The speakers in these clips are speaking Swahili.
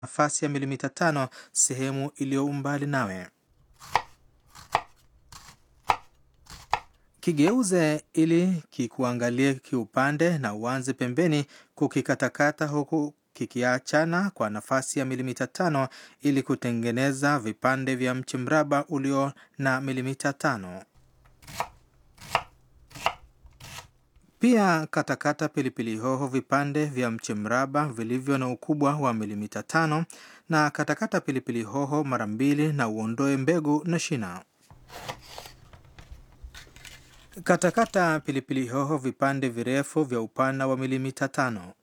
nafasi ya milimita tano sehemu iliyo umbali nawe. Kigeuze ili kikuangalie kiupande na uanze pembeni kukikatakata huku kikiachana kwa nafasi ya milimita tano ili kutengeneza vipande vya mche mraba ulio na milimita tano. Pia katakata pilipili hoho vipande vya mche mraba vilivyo na ukubwa wa milimita tano na katakata pilipili hoho mara mbili na uondoe mbegu na shina. Katakata pilipili hoho vipande virefu vya upana wa milimita tano.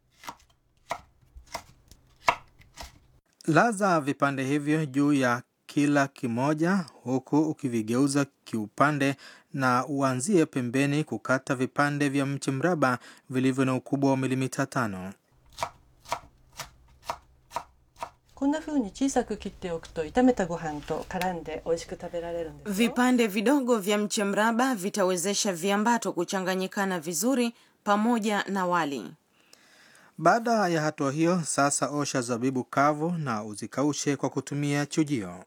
Laza vipande hivyo juu ya kila kimoja huku ukivigeuza kiupande na uanzie pembeni kukata vipande vya mche mraba vilivyo na ukubwa wa milimita tano. こんな風に小さく切っておくと炒めたご飯と絡んで美味しく食べられるんですよ Vipande vidogo vya mche mraba vitawezesha viambato kuchanganyikana vizuri pamoja na wali. Baada ya hatua hiyo, sasa osha zabibu kavu na uzikaushe kwa kutumia chujio.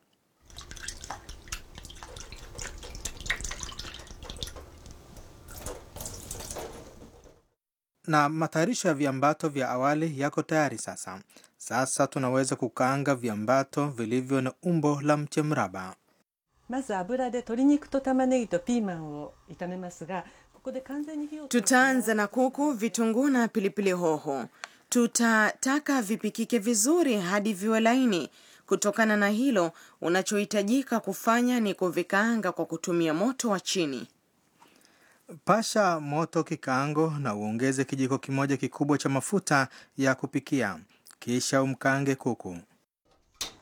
Na matayarisho ya viambato vya awali yako tayari sasa. Sasa tunaweza kukaanga viambato vilivyo na umbo la mche mraba. まず油で鶏肉と玉ねぎとピーマンを炒めますがここで完全に火を通す Tutaanza na kuku, vitunguu na pilipili hoho. Tutataka vipikike vizuri hadi viwe laini. Kutokana na hilo, unachohitajika kufanya ni kuvikaanga kwa kutumia moto wa chini. Pasha moto kikaango na uongeze kijiko kimoja kikubwa cha mafuta ya kupikia, kisha umkaange kuku.